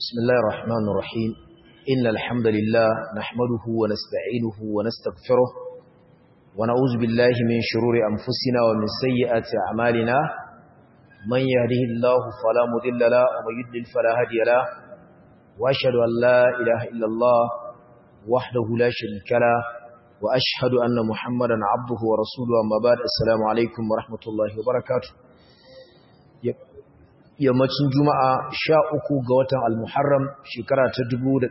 بسم الله الرحمن الرحيم إن الحمد لله نحمده ونستعينه ونستغفره ونعوذ بالله من شرور أنفسنا ومن سيئات أعمالنا من يهده الله فلا مذل له ومن يضلل فلا هادي له وأشهد أن لا إله إلا الله وحده لا شريك له وأشهد أن محمدا عبده ورسوله أما بعد السلام عليكم ورحمة الله وبركاته yammacin juma'a sha uku ga watan al-muharram shekara ta 1446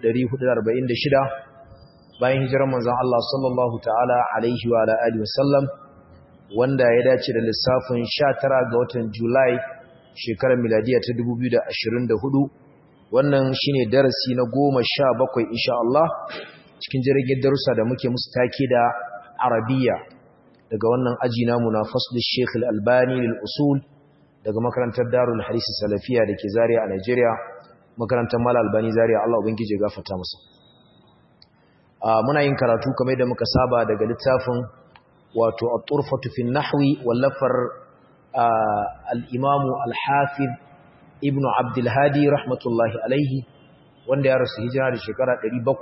bayan hijirar manzon Allah sallallahu ta'ala alaihi wa alihi wasallam wanda ya dace da lissafin 19 ga watan Julai shekarar miladiya ta 2024 wannan shine darasi na 17 insha Allah cikin jirgin darussa da muke musu take da Arabiya daga wannan aji namu na fasl Sheikh Al-Albani lil usul daga makarantar Darul Hadisi Salafiya dake Zaria a Nigeria makarantar Mal Albani Zaria Allah ubangije gafarta masa muna yin karatu kamar da muka saba daga littafin wato At-Turfatu fi Nahwi wallafar al-Imam Al-Hafiz Ibn Abdul Hadi rahmatullahi alaihi wanda ya rasu hijira da shekara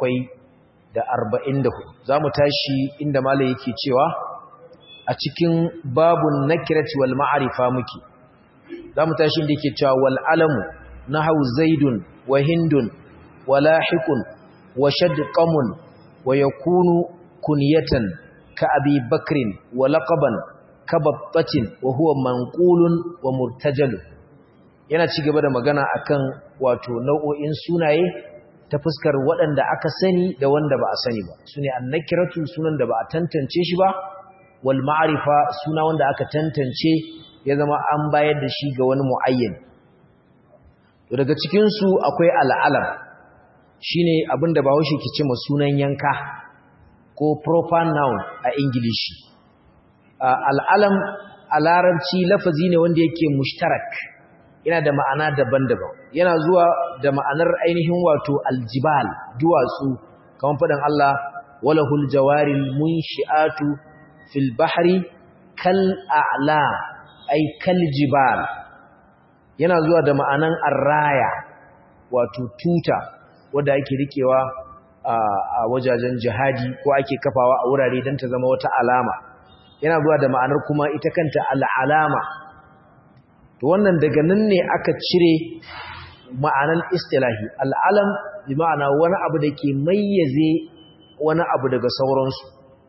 744 zamu tashi inda malai yake cewa a cikin babun nakirati wal ma'rifa muke za mu tashi da ke cewa wal'alamu na hau zaidun wa hindun wa lahikun wa shadqamun wa ya kunu kuniyatan ka abi bakrin wa laƙaban ka babbatin wa huwa manƙulun wa murtajalu yana ci gaba da magana akan wato nau'o'in sunaye ta fuskar waɗanda aka sani da wanda ba a sani ba su ne annakiratu sunan da ba a tantance shi ba wal ma'arifa suna wanda aka tantance ya zama an bayar da shi ga wani mu'ayyan to daga cikinsu akwai al'alam shi ne abinda ba haushe ke ce ma sunan yanka ko proper noun a ingilishi al'alam a larabci lafazi ne wanda yake mushtarak yana da ma'ana daban-daban yana zuwa da ma'anar ainihin wato aljibal duwatsu kamar faɗin Allah walahul jawaril munshi'atu fil bahri kal a'lam ai kaljibal yana zuwa da ma'anan arraya wato tuta wanda ake rikewa a wajajen jihadi ko ake kafawa a wurare don ta zama wata alama yana zuwa da ma'anar kuma ita kanta al'alama to wannan daga nan ne aka cire ma'anan istilahi al'alam bi ma'ana wani abu da ke mayyaze wani abu daga sauransu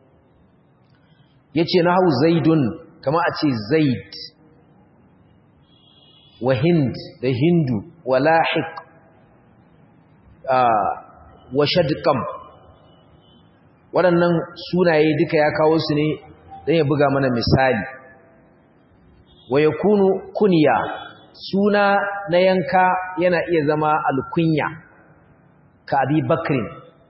yace na hau zaidun kama a ce zaid wa hind da hindu wa lahiq wa shadqam waɗannan sunaye duka ya kawo su ne don ya buga mana misali wa yakunu kunya suna na yanka yana iya zama alkunya ka abi bakrin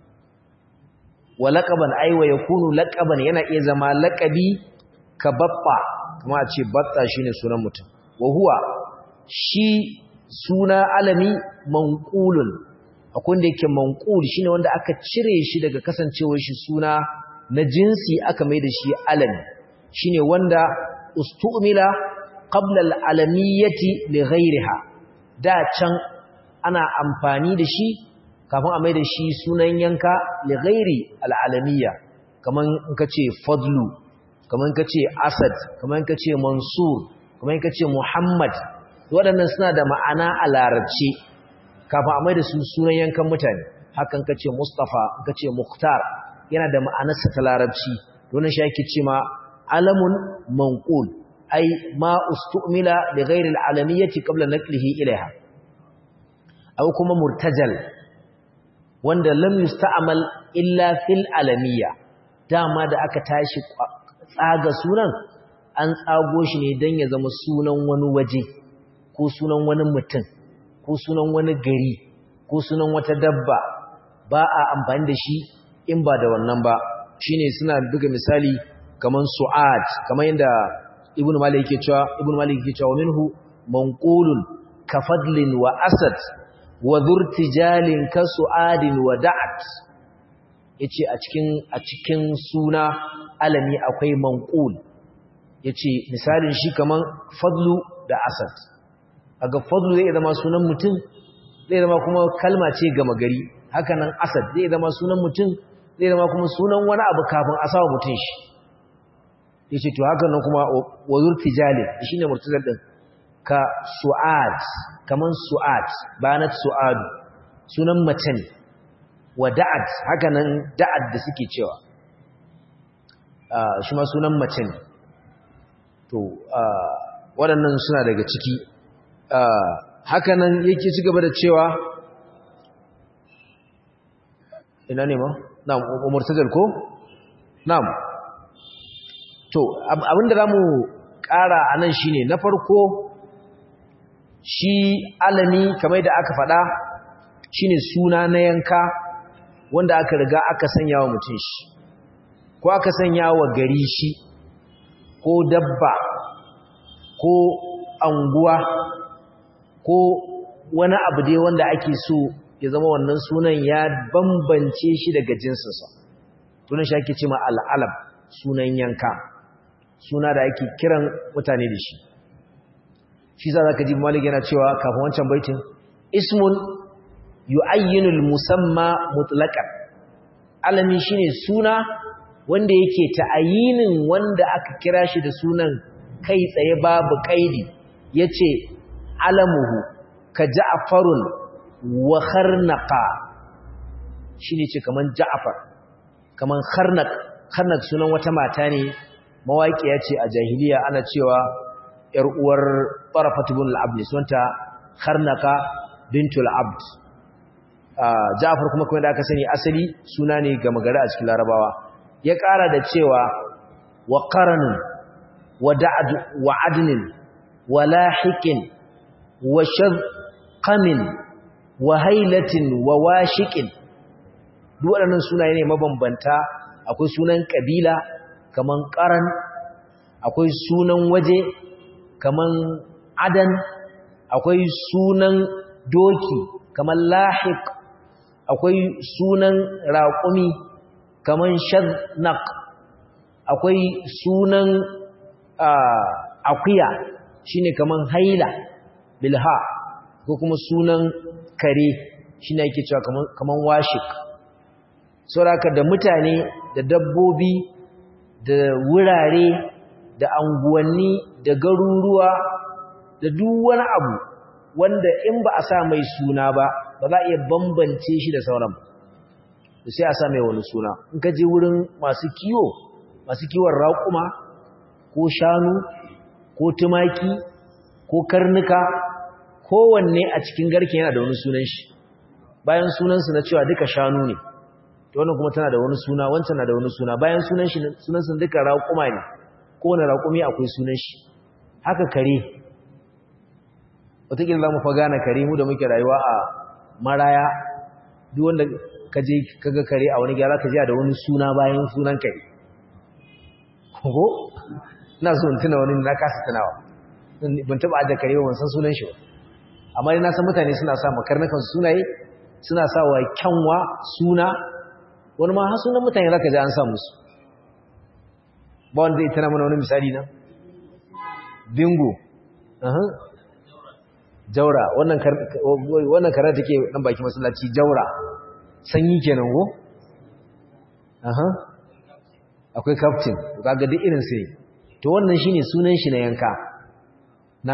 wa laqaban ay wa yakunu laqaban yana iya zama laqabi ka babba kuma a ce batta shine sunan mutum wa huwa shi suna alami manqulun akwai wanda yake manqul shine wanda aka cire shi daga kasancewar shi suna na jinsi aka mai da shi alami shine wanda ustumila qabla al-alamiyyati li ghayriha da can ana amfani da shi kafin a mai da shi sunan yanka li ghairi al-alamiyya kaman in kace fadlu kamar ka ce asad kamar ka ce mansur kamar ka ce muhammad waɗannan suna da ma'ana a larabci kafin a mai da su sunan yankan mutane hakan ka ce mustapha ka ce muktar yana da ma'anarsa ta larabci donin shi ake ce ma alamun manqul ai ma ustumila li ghairi al-alamiyyati qabla naqlihi ilaiha aw kuma murtajal wanda lam yusta'mal illa fil alamiyya dama da aka tashi tsaga sunan an tsago shi ne don ya zama sunan wani waje ko sunan wani mutum ko sunan wani gari ko sunan wata dabba ba a amfani da shi in ba da wannan ba shine suna buga misali kaman su'ad kamar yadda ibnu malik yake cewa ibnu malik yake cewa minhu manqulun kafadlin wa asad wa dhurtijalin ka su'adin wa da'at yace a cikin a cikin suna alami akwai manqul yace misalin shi kaman fadlu da asad aga fadlu zai zama sunan mutum zai zama kuma kalma ce gama gari haka nan asad zai zama sunan mutum zai zama kuma sunan wani abu kafin a sawa mutum shi ya ce to haka nan kuma wazur tijali shi ne murtazar ɗin ka su'ad kaman su'ad banat su'adu sunan mace ne wa da'ad haka nan da'ad da suke cewa shi ma sunan mace ne to waɗannan suna daga ciki haka nan yake ci gaba da cewa ina ne ma? na'am murtazal ko? na'am to abinda za mu ƙara a nan shi ne na farko shi alami kamar da aka faɗa shi ne suna na yanka wanda aka riga aka sanya wa mutum shi ko aka sanya wa gari shi ko dabba ko anguwa ko wani abu dai wanda ake so ya zama wannan sunan ya bambance shi daga jinsinsa tunan shi ake ce ma al'alam sunan yanka suna da ake kiran mutane da shi shi za ka ji malik yana cewa kafin wancan baitin ismun yu'ayyinul musamma mutlaqan alami shine suna wanda yake ta'ayinin wanda aka kira shi da sunan kai tsaye babu kaidi yace alamuhu ka ja'farun wa kharnaqa shine ce kaman ja'far kaman kharnaq kharnaq sunan wata mata ne mawaƙiya ce a jahiliya ana cewa ‘yar uwar ƙarafatu bin al'abd ne sunanta harnaka bintul abd ja'afar kuma kuma da aka sani asali suna ne ga magana a cikin larabawa ya ƙara da cewa wa ƙaranin wa adinin wa lahikin wa shazƙamin wa hailatin wa washiƙin duk waɗannan sunaye ne mabambanta akwai sunan ƙabila kaman ƙaran akwai sunan waje kaman adan akwai sunan doki kaman lahiq akwai sunan raƙumi kaman shadnaq akwai sunan akuya shine kaman haila bilha ko kuma sunan kare shine yake cewa kaman kaman washik saboda da mutane da dabbobi da wurare da anguwanni da garuruwa da duk wani abu wanda in ba a sa mai suna ba ba za a iya bambance shi da sauran da sai a sa mai wani suna in ka je wurin masu kiwo masu kiwon raƙuma ko shanu ko tumaki ko karnuka kowanne a cikin garke yana da wani sunan shi bayan sunansu na cewa duka shanu ne to wannan kuma tana da wani suna wancan na da wani suna bayan sunan shi sunan sun duka raƙuma ne kowane raƙumi akwai sunan shi haka kare wataƙila za mu fa gane kare mu da muke rayuwa a maraya duk wanda ka je kaga kare a wani gyara ka ji da wani suna bayan sunan kare ko ina so in tuna wani na kasa tunawa ban taɓa ajiye kare ba ban san sunan shi ba amma dai na san mutane suna sa makarnakan sunaye suna sa wa kyanwa suna wani ma har sunan mutane zaka ji an sa musu ba wanda zai tana mana wani misali na bingo jaura wannan wannan karar take dan baki masallaci jaura sanyi kenan go aha akwai captain to kaga duk irin sai to wannan shine sunan shi na yanka na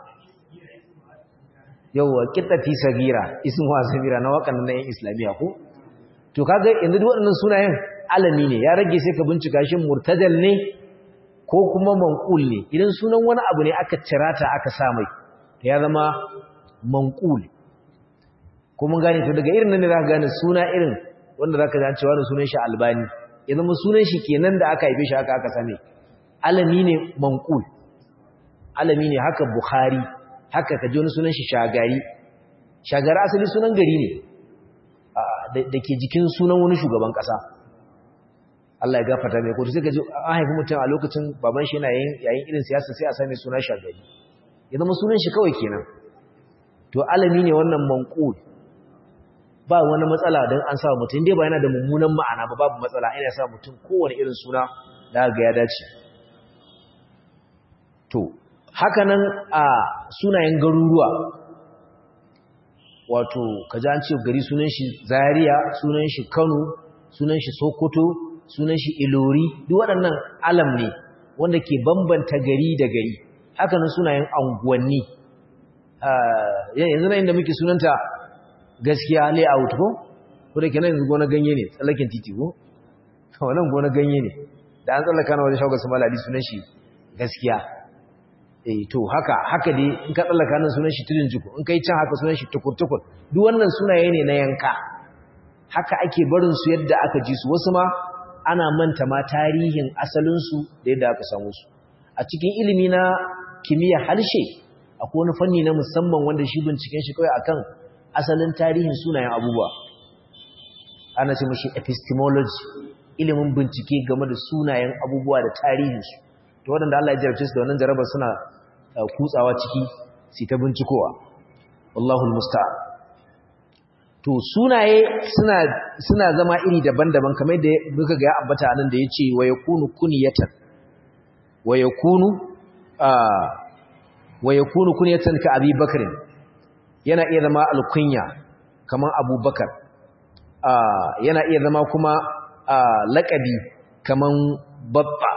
yawwa kittati sagira ismu sabira na wakan nan yan islamiya ko to kaga yanzu duk waɗannan sunayen alami ne ya rage sai ka bincika shin murtadal ne ko kuma manqul ne idan sunan wani abu ne aka cirata aka sa mai ya zama manqul ko mun gane to daga irin nan ne zaka gane suna irin wanda zaka ji an cewa da sunan shi albani ya zama sunan shi kenan da aka haife shi aka aka same alami ne manqul alami ne haka bukhari haka ka ji wani sunan shi shagari shagari asali sunan gari ne da ke jikin sunan wani shugaban ƙasa Allah ya gafata mai kotu sai ka ji an haifi mutum a lokacin baban shi yana yayin irin siyasa sai a sami suna shagari ya zama sunan shi kawai kenan to alami ne wannan manqul ba wani matsala don an sa mutum dai ba yana da mummunan ma'ana ba babu matsala ina sa mutum kowane irin suna da ga ya dace to haka nan a sunayen garuruwa wato kaji an ce gari sunan shi Zaria sunan shi Kano sunan shi Sokoto sunan shi Ilori duk waɗannan alam ne wanda ke bambanta gari da gari haka nan sunayen anguwanni yanzu na inda muke sunanta gaskiya layout ko ko da kenan yanzu gona ganye ne tsallaken titi ko wannan gona ganye ne da an tsallaka na wajen shagar su maladi sunan shi gaskiya eh to haka haka dai in ka tsallaka nan sunan shi tudun jiko in kai can haka sunan shi tukur-tukur duk wannan sunaye ne na yanka haka ake barin su yadda aka ji su wasu ma ana manta ma tarihin asalin su da yadda aka samu su a cikin ilimi na kimiyya harshe akwai wani fanni na musamman wanda shi binciken shi kawai akan asalin tarihin sunayen abubuwa ana ce mashi epistemology ilimin bincike game da sunayen abubuwa da tarihinsu to waɗanda Allah ya jarabce su da wannan jarabar suna kutsawa ciki su ta bincikowa Allahul musta'an to sunaye suna suna zama iri daban-daban kamar da muka ga ya ambata anan da yace wa yakunu kunyatan wa yakunu wa yakunu kunyatan ka Abi Bakr yana iya zama alkunya kamar Abu Bakar yana iya zama kuma laƙabi kaman babba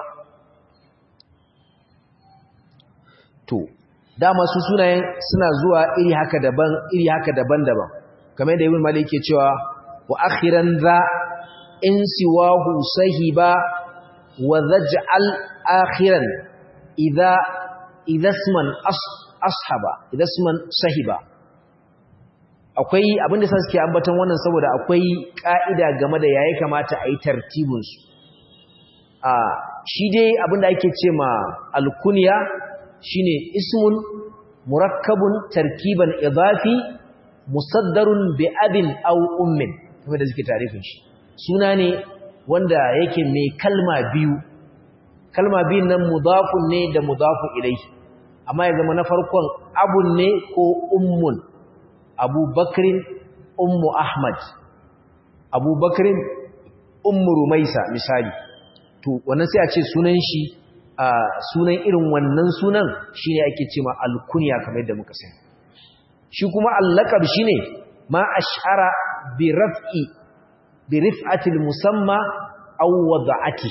to dama su sunayen suna zuwa iri haka daban iri haka daban-daban kamar da ibn malik ke cewa wa akhiran za in siwahu sahiba wa zaj'al akhiran idza idza isman ashaba idza isman sahiba akwai abinda sa suke ambaton wannan saboda akwai ka'ida game da yayi kamata a yi tartibin su a shi dai abinda ake ce ma alkunya shine ismun murakkabun tarkiban idafi musaddarun bi abin aw ummin kuma da suke tarifin shi suna ne wanda yake mai kalma biyu kalma biyun nan mudafun ne da mudafu ilayhi amma ya zama na farkon abun ne ko ummun abubakrin ummu ahmad abubakrin ummu rumaisa misali to wannan sai a ce sunan shi a sunan irin wannan sunan shine ake cewa alkunya kamar yadda muka sani shi kuma allaqab shine ma ash'ara bi raf'i bi rif'ati musamma aw wada'ati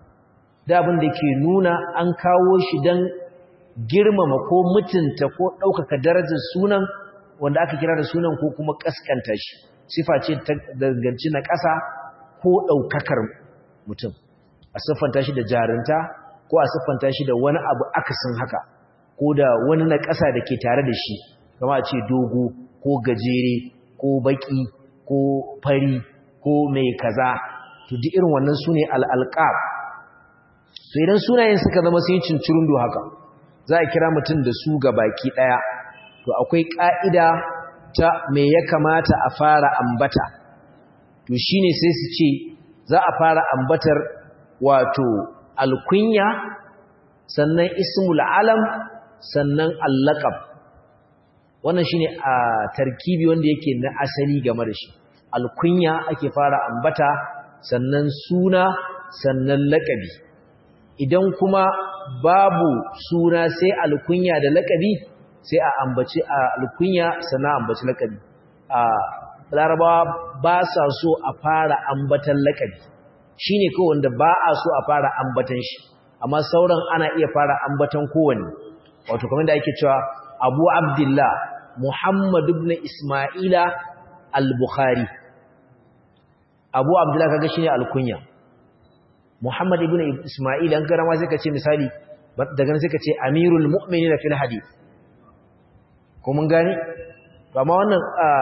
da abin da ke nuna an kawo shi dan girmama ko mutunta ko ɗaukaka darajar sunan wanda aka kira da sunan ko kuma kaskanta shi sifa ce ta danganci na ƙasa ko ɗaukakar mutum a siffanta shi da jarinta ko a siffanta shi da wani abu akasin haka ko da wani na ƙasa da ke tare da shi kama a ce dogo ko gajere ko baƙi ko fari ko mai kaza to duk irin wannan su ne al'alƙab to idan sunayen suka zama sun yi cincirundo haka za a kira mutum da su ga baki ɗaya to akwai ƙa'ida ta me ya kamata a fara ambata to shine sai su ce za a fara ambatar wato alkunya sannan ismul alam sannan allaqab wannan shine a tarkibi wanda yake na asali game da shi alkunya ake fara ambata sannan suna sannan laqabi idan kuma babu suna sai alkunya da laqabi sai a ambaci a alkunya sannan ambaci laqabi a larabawa ba sa so a fara ambatan laqabi shine kawai wanda ba a so a fara ambatan shi amma sauran ana iya fara ambatan kowanne wato kamar da ake cewa Abu Abdullah Muhammad ibn Isma'ila al-Bukhari Abu Abdullah kaga shine alkunya Muhammad ibn Isma'il an karama sai ka ce misali daga nan sai ka ce Amirul Mu'minin fil hadith ko mun gane to amma wannan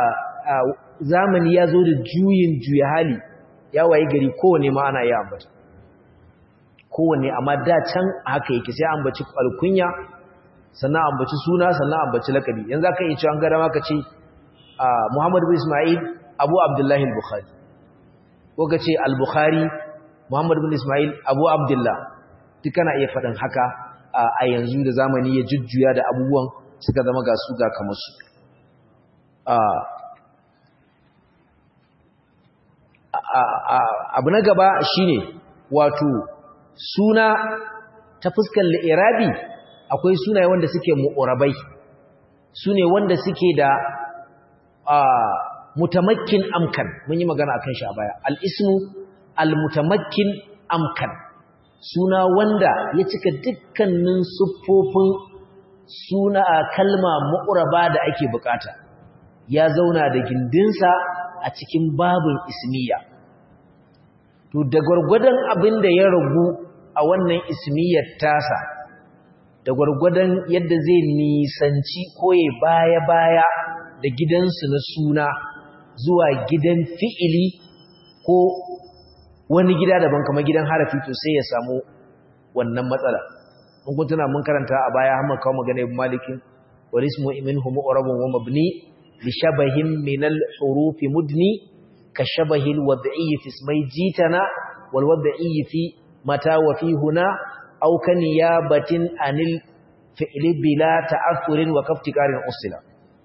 zamani ya zo da juyin juya hali ya waye gari kowanne ma ana yi ambata kowanne amma da can haka yake sai ambaci alkunya sannan ambaci suna sannan ambaci lakabi yanzu aka yi cewa gara maka ce Muhammad bin Ismail Abu Abdullah al-Bukhari ko kace al-Bukhari Muhammad bin Ismail Abu Abdullah duk kana iya faɗin haka a yanzu da zamani ya jujjuya da abubuwan suka zama ga su ga kamar su abu na gaba shine wato suna ta fuskar li'irabi akwai sunaye wanda suke mu'urabai sune wanda suke da mutamakkin amkan mun yi magana akan shi a baya al-ismu al-mutamakkin amkan suna wanda ya cika dukkanin siffofin suna kalma mu'raba da ake bukata ya zauna da gindinsa a cikin babin ismiya to da gwargwadon abin da ya ragu a wannan ismiyar tasa da gwargwadon yadda zai nisanci koye baya-baya da gidansu na suna zuwa gidan fi'ili ko wani gida daban kamar gidan harafi to sai ya samu wannan matsala mun kun tuna mun karanta a baya har kawo magana ibn malikin wal ismu minhu mu'rabun wa mabni li shabahin min al huruf mudni ka shabahi al wad'i fi ismai jitana wal wad'i fi mata wa fi huna aw kan yabatin anil fi'li bila ta'assurin wa kaftikarin usila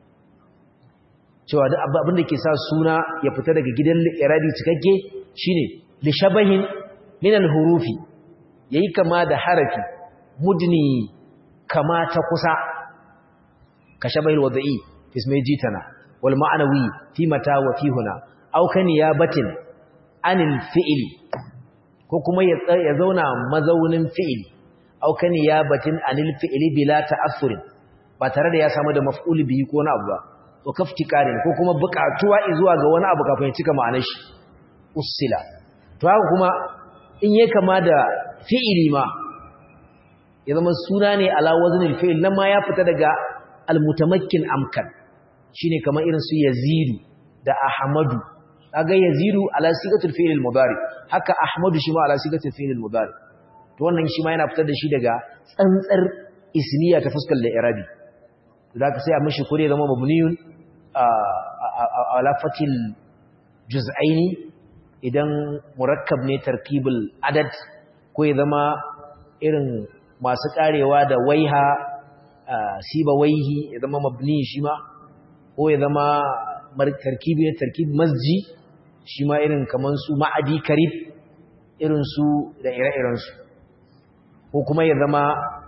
cewa duk abin da ke sa suna ya fita daga gidan iradi cikakke shine li shabahin min al hurufi yayi kama da harafi mudni kama ta kusa ka shabahil wadai ismai jitana wal ma'nawi fi mata wa fi huna aw kan yabatin anil fi'li ko kuma ya zauna mazaunin fi'li aw kan yabatin anil fi'li bila ta'assur ba tare da ya samu da maf'ul bihi ko na abu ba to kaftikarin ko kuma buƙatuwa zuwa ga wani abu kafin ya cika ma'anar shi usila to haka kuma in yake kama da fi'ili ma ya zama suna ne ala waznil fi'il nan ma ya fita daga almutamakkin amkan shine kamar irin su yazidu da ahmadu kaga yazidu ala sigatul fi'il al-mudari haka ahmadu shi ma ala sigatul fi'il al-mudari to wannan shi ma yana fitar da shi daga tsantsar ismiya ta fuskar da irabi to zaka sai a mishi kure zama mabniyun ala fatil juz'aini idan murakkab ne tarkibul adad ko ya zama irin masu karewa da waiha siba waihi ya zama mabni shi ma ko ya zama tarkibi ne tarkib masji shi ma irin kaman su ma'adi karib irin su da ire-iren su ko kuma ya zama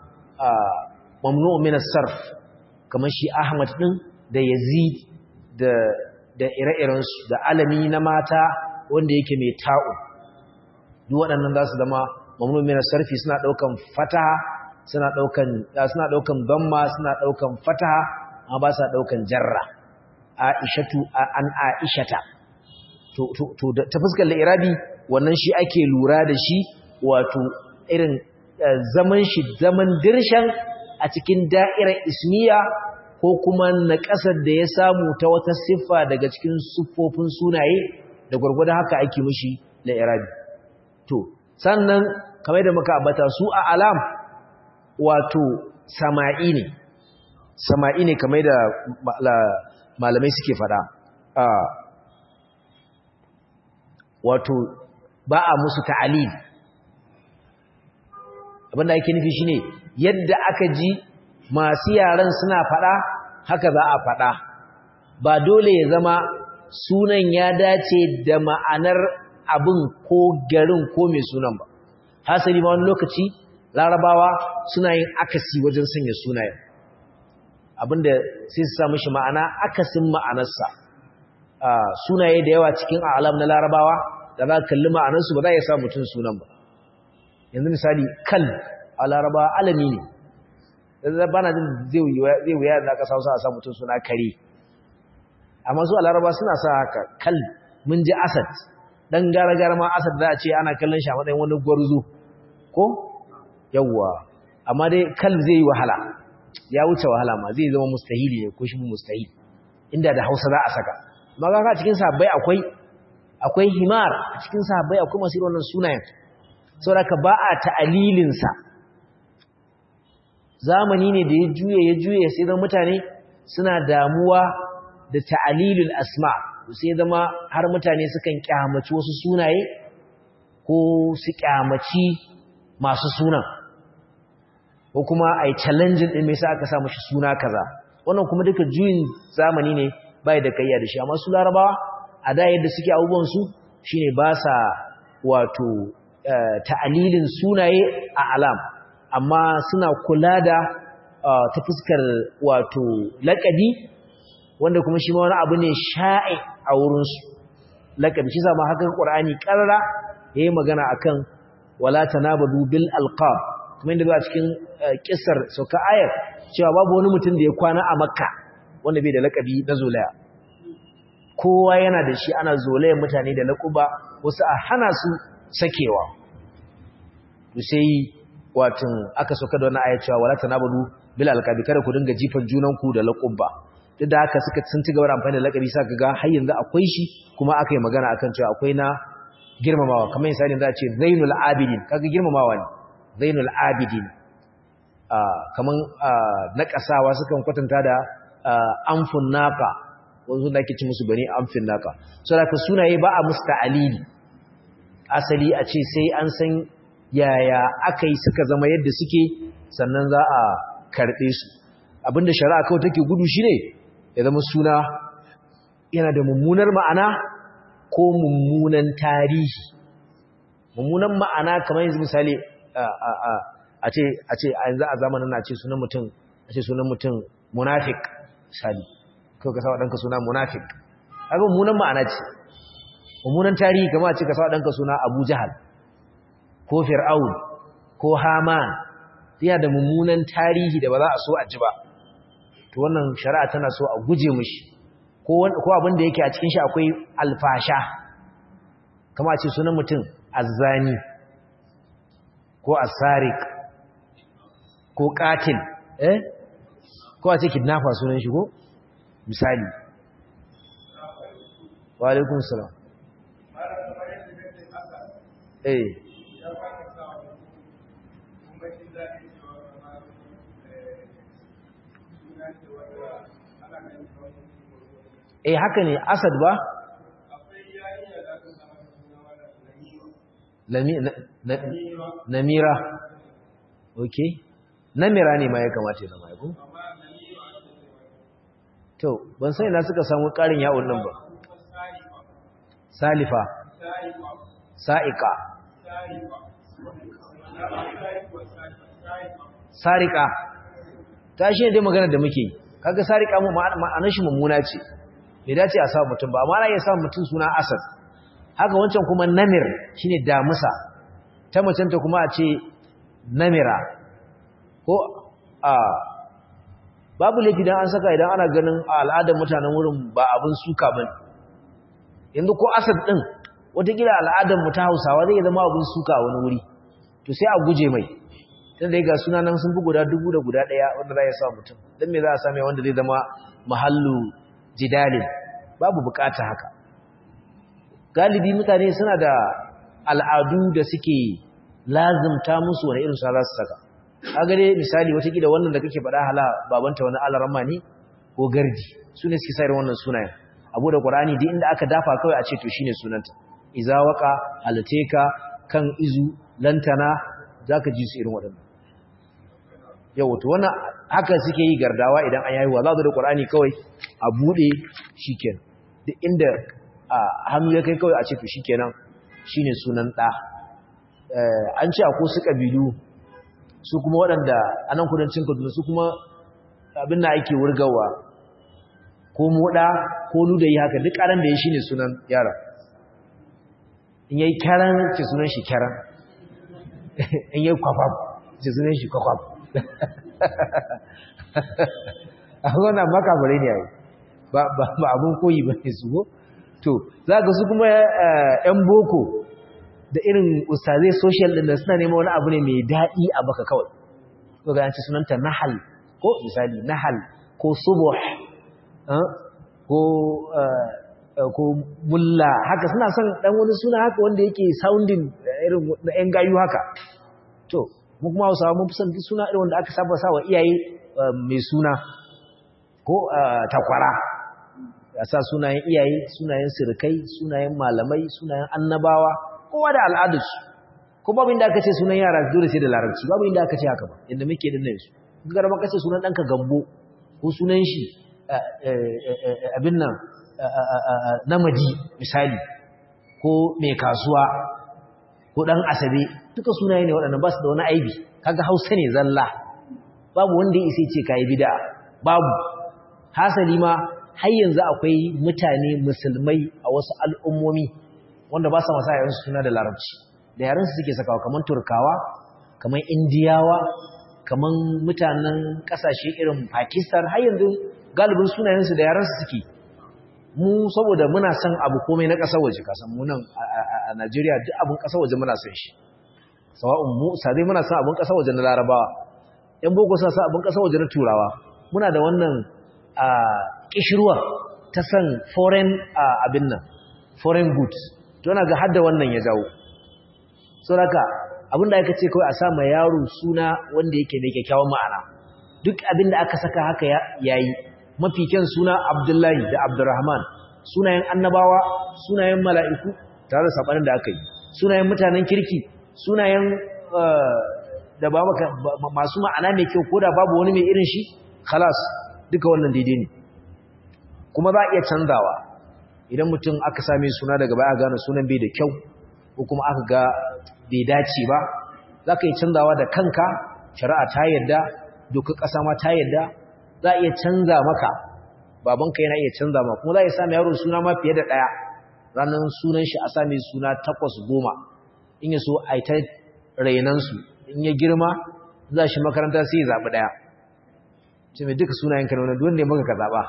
mamnu min as-sarf kaman shi Ahmad din da Yazid da da ire-iren su da alami na mata wanda yake mai ta'u duk waɗannan za su zama mamnu min sarfi suna daukan fataha suna daukan suna daukan damma suna daukan fataha amma ba sa daukan jarra aishatu an aishata to to to ta fuskar irabi wannan shi ake lura da shi wato irin zaman shi zaman dirshan a cikin da'irar ismiya ko kuma na ƙasar da ya samu ta wata siffa daga cikin siffofin sunaye da gwargwadon haka ake mishi la irabi to sannan kamar da muka ambata su a alam wato sama'i ne sama'i ne kamar da malamai suke fada wato ba a musu ta'alil abinda ake nufi shine yadda aka ji masu yaran suna fada haka za a fada ba dole ya zama sunan ya dace da ma'anar abin ko garin ko mai sunan ba hasali ma wani lokaci larabawa suna yin akasi wajen sanya sunayen abinda sai su samu shi ma'ana akasin ma'anarsa sunaye da yawa cikin alam na larabawa da za kalli ma'anarsu ba za ya sa mutum sunan ba yanzu misali kal a larabawa alami ne ba na jin zai wuya da aka sa a sa mutum suna kare amma su a laraba suna sa haka kal mun ji asad dan gara-gara ma asad za a ce ana kallon shi a matsayin wani gwarzo ko yawwa amma dai kal zai yi wahala ya wuce wahala ma zai zama mustahili ne ko shi mustahili inda da hausa za a saka amma ga cikin sahabbai akwai akwai himar a cikin sahabbai akwai masu wannan sunayen saboda ka ba a ta'alilin sa zamani ne da ya juye ya juye sai zama mutane suna damuwa da ta'alilul asma sai zama har mutane sukan kyamaci wasu sunaye ko su kyamaci masu sunan ko kuma ai challenge din me yasa aka sa mashi suna kaza wannan kuma duka juyin zamani ne bai da kayya da shi amma su larabawa a da yadda suke abubuwan su shine ba sa wato ta'alilin sunaye a alam amma suna kula da ta fuskar wato laƙabi wanda kuma shi ma wani abu ne sha'i a wurinsu laƙabi shi zama haka ƙur'ani ƙarara ya yi magana a kan wala tanabadu bil alqab kuma inda zuwa cikin ƙisar sauka ayar cewa babu wani mutum da ya kwana a makka wanda bai da laƙabi na zolaya kowa yana da shi ana zolayen mutane da laƙuba wasu a hana su sakewa to sai watan aka sauka da wannan ayar cewa wala tanabadu bil alqabi kada ku dinga jifan junanku da laƙuba duk da haka suka sun ci gaba da amfani da laƙabi sa ga har yanzu akwai shi kuma aka yi magana akan cewa akwai na girmamawa kamar misali za a ce zainul abidin kaga girmamawa ne zainul abidin kaman na kasawa sukan kwatanta da amfun naka wanzu da ake ci musu bane amfin naka so da sunaye ba a musta'alili asali a ce sai an san yaya aka yi suka zama yadda suke sannan za a karɓe su abinda shari'a kawai take gudu shine ya zama suna yana da mummunar ma'ana ko mummunan tarihi mummunan ma'ana kamar yanzu misali a ce a ce a yanzu a zamanin na ce sunan mutum a ce sunan mutum munafik misali kawai ka sa ɗanka suna munafik haka mummunan ma'ana ce mummunan tarihi kamar a ce ka sa ɗanka suna abu jahal ko fir'aun ko haman yana da mummunan tarihi da ba za a so a ji ba to wannan shari'a tana so a guje mishi ko abin da yake a cikin shi akwai alfasha kama ce sunan mutum azzani ko asarik ko katil eh ko a ce kidnapper sunan shi ko misali wa alaikun salam eh eh haka ne asad ba namira ok namira ne ma ya kamata ya zama ya to ban sai na suka samu karin yawon nan ba salifa sa'ika sarika ta shi ne dai magana da muke kaga sarika ma'anar shi mummuna ce bai dace a sa mutum ba amma ana iya sa mutum suna asad haka wancan kuma namir shine damusa ta macen ta kuma a ce namira ko a babu laifi dan an saka idan ana ganin a al'adar mutanen wurin ba abin suka bane yanzu ko asad din watakila al'adar mu ta Hausawa zai zama abin suka a wani wuri to sai a guje mai tunda ga suna nan sun fi guda dubu da guda daya wanda za ya sa mutum dan me za a same wanda zai zama mahallu jidalin babu bukata haka galibi mutane suna da al'adu da suke lazimta musu wani irin sa za su saka kaga dai misali watakila wannan da kake faɗa hala babanta wani alarama ne ko gardi su ne suke sayar wannan sunayen abu da qur'ani duk inda aka dafa kawai a ce to shine sunanta iza waqa halateka kan izu lantana zaka ji su irin waɗannan yau to wannan haka suke yi gardawa idan an yayi wa za da qur'ani kawai a bude shikenan duk inda hannu ya kai kawai a ce to shikenan shine sunan da an ce akwai su kabilu su kuma waɗanda a nan kudancin kaduna su kuma abin da ake wurgawa ko moɗa ko nudayi haka duk ƙaran da ya shi ne sunan yara in yi kyaran ce sunan shi kyaran in yi kwakwab ce sunan shi kwakwab a wannan makabare ne yayi ba abin koyi ba ne su ko to za ga su kuma 'yan boko da irin ustazai social din da suna neman wani abu ne mai daɗi a baka kawai ko ga yanci sunanta nahal ko misali nahal ko subuh ko ko mulla haka suna son dan wani suna haka wanda yake sounding irin na yan gayu haka to mu kuma Hausawa mun fi son duk suna irin wanda aka saba sa wa iyaye mai suna ko takwara ya sa sunayen iyaye sunayen sirikai sunayen malamai sunayen annabawa kowa da al'adarsu ko babu inda aka ce sunan yara dole sai da larabci babu inda aka ce haka ba inda muke din nan su ga ba kace sunan danka gambo ko sunan shi abin nan namadi misali ko mai kasuwa ko dan asabe duka sunaye ne waɗannan ba su da wani aibi kaga hausa ne zalla babu wanda ya isa ce kai bid'a babu hasali ma har yanzu akwai mutane musulmai a wasu al'ummomi wanda ba sa masa yaran suna da larabci da yaran su suke sakawa kaman turkawa kaman indiyawa kaman mutanen kasashe irin pakistan har yanzu galibin sunayensu da yaran su suke mu saboda muna son abu komai na ƙasar waje kasan mu nan a Najeriya duk abin ƙasar waje muna son shi sawa'un mu sabai muna son abin ƙasar waje na Larabawa ƴan boko suna son abin ƙasar waje na Turawa muna da wannan a kishirwa ta san foreign abin nan foreign goods to na ga har da wannan ya jawo saboda abin da aka ce kawai a sa ma yaro suna wanda yake mai kyakkyawan ma'ana duk abin da aka saka haka yayi mafi kyan suna Abdullahi da Abdurrahman sunayen annabawa sunayen mala'iku tare da sabanin da aka yi sunayen mutanen kirki sunayen da ba masu ma'ana mai kyau ko da babu wani mai irin shi khalas duka wannan daidai ne kuma za a iya canzawa idan mutum aka same suna daga baya gane sunan bai da kyau ko kuma aka ga bai dace ba za ka yi canzawa da kanka shari'a ta yarda dokar ƙasa ma ta yarda za a iya canza maka babanka yana iya canza ma kuma za a iya sami yaro suna ma fiye da ɗaya ranar sunan shi a sami suna takwas goma in ya so a yi ta rainansu in ya girma za shi makaranta sai ya zaɓi ɗaya ce mai duka sunayen ka nuna duwanda ya maka ka zaɓa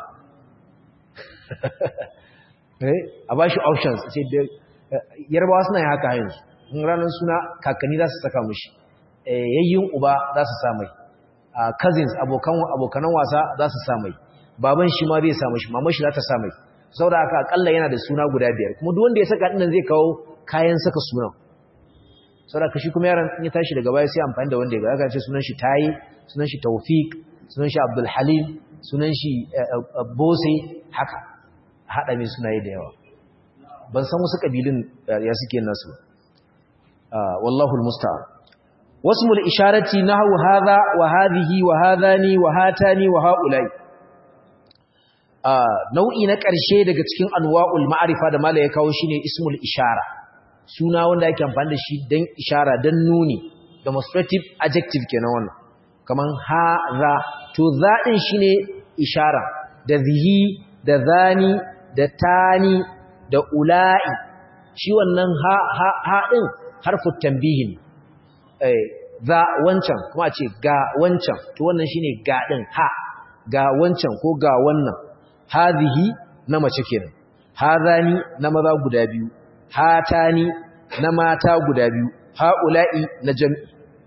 a ba shi options ce yarbawa suna yi haka yanzu in ranar suna kakanni za su saka mushi yayyun uba za su samai cousins abokanan wasa za su samai baban shi ma zai samu shi maman shi za ta samai saboda haka akalla yana da suna guda biyar kuma duk wanda ya saka dinnan zai kawo kayan saka sunan saboda shi kuma yaron in ya tashi daga baya sai amfani da wanda ya ga ce sunan shi tayi sunan shi tawfiq sunan shi abdul halim sunan shi bose haka hada mai sunaye da yawa ban san wasu kabilun ya suke nasu wallahu almusta'an wasmul isharati nahwu hadha wa hadhihi wa hadhani wa hatani wa haula'i nau'i na ƙarshe daga cikin anwa'ul ma'arifa da mala ya kawo shine ismul ishara suna wanda yake amfani da shi dan ishara dan nuni demonstrative adjective kenan wannan kaman hadha to za din shine ishara da zihi da zani da tani da ula'i shi wannan ha ha ha din harfin tambihin eh za wancan kuma ce ga wancan to wannan shine ga din ha ga wancan ko ga wannan hadhihi na mace kenan hadani na maza guda biyu hatani na mata guda biyu haula'i na jam'i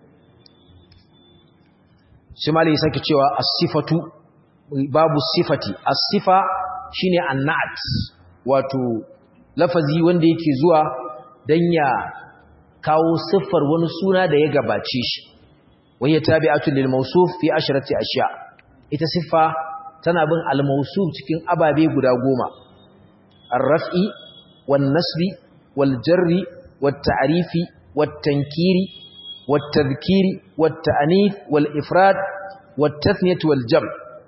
shi malai sake cewa as-sifatu babu sifati as-sifa shine an-na'at wato lafazi wanda yake zuwa dan ya kawo siffar wani suna da ya gabace shi wani tabi'atu lil mawsuf fi asharati ashiya ita siffa tana bin al mawsuf cikin ababe guda goma ar-raf'i wan nasbi wal jarri wat ta'rifi wat tankiri wat tadhkiri wat ta'nif wal ifrad wat tathniyah wal jam'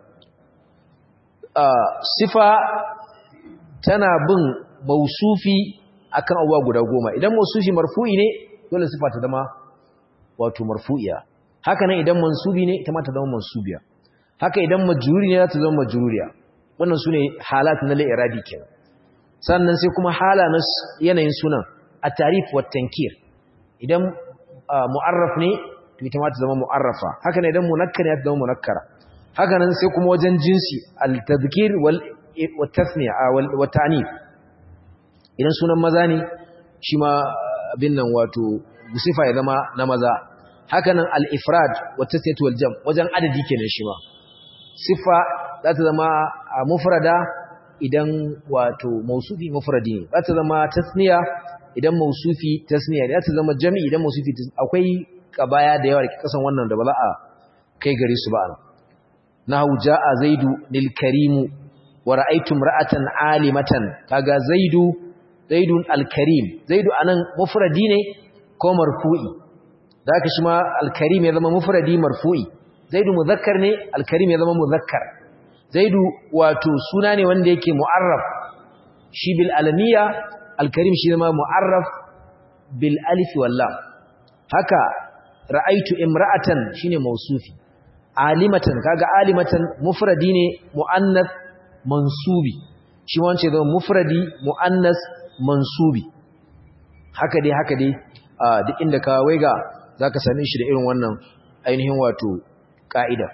sifa tana bin mawsufi akan abuwa guda goma idan mawsufi marfu'i ne dole sifa ta zama wato marfu'iya haka nan idan mansubi ne ita ma ta zama mansubiya haka idan majruri ne za ta zama majruriya wannan sune halat na li'irabi kenan sannan sai kuma hala na yanayin sunan at-tarif wa tankir idan mu'arraf ne to ita ma ta zama mu'arrafa haka nan idan munakkar ne ta zama munakkara haka nan sai kuma wajen jinsi al-tadhkir wal wa tasniya wa ta'nif idan sunan maza ne shi ma abin nan wato sifa ya zama na maza hakanan al-ifrad wa tasniyatu wal jam wajen adadi kenan shi ma sifa za ta zama mufrada idan wato mausufi mufradi ne za ta zama tasniya idan mausufi tasniya ne za ta zama jami idan mausufi akwai kabaya da yawa da kasan wannan da ba za a kai gare su ba nahu jaa zaidu lil karimu wa ra'aytu imra'atan alimatan kaga zaidu zaidun alkarim zaidu anan mufradi ne ko marfu'i zaka shi ma alkarim ya zama mufradi marfu'i zaidu muzakkar ne alkarim ya zama muzakkar zaidu wato suna ne wanda yake mu'arraf shi bil alamiya alkarim shi zama mu'arraf bil alif wal lam haka ra'aitu imra'atan shine mausufi alimatan kaga alimatan mufradi ne muannath mansubi shi wance zama mufradi mu'annas mansubi haka dai haka dai duk inda ka waiga zaka same shi da irin wannan ainihin wato ka'ida